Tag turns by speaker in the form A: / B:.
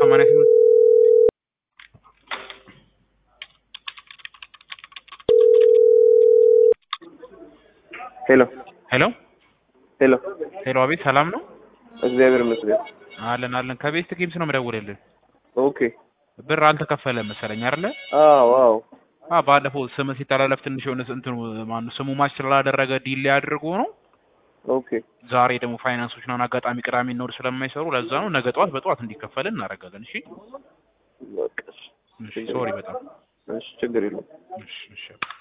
A: ሰማንያ ስምንት
B: ሄሎ
A: ሄሎ
B: ሄሎ፣
A: ሄሎ፣ አቤት ሰላም ነው?
B: እግዚአብሔር ይመስገን።
A: አለን አለን። ከቤስት ጌምስ ነው የምደውልልህ።
B: ኦኬ።
A: ብር አልተከፈለም መሰለኝ አይደለ?
B: አዎ አዎ።
A: አ ባለፈው ስም ሲተላለፍ ትንሽ የሆነ እንትኑ ማነው ስሙ ማች ስላላደረገ ዲሌ አድርጎ ነው።
B: ኦኬ
A: ዛሬ ደግሞ ፋይናንሶች ናን አጋጣሚ ቅዳሜ እና እሑድ ስለማይሰሩ ለዛ ነው። ነገ ጠዋት በጠዋት እንዲከፈል እናደርጋለን። እሺ
B: በቃ እሺ፣
A: እሺ፣ ሶሪ በጣም
B: እሺ፣ ችግር የለውም።
A: እሺ እሺ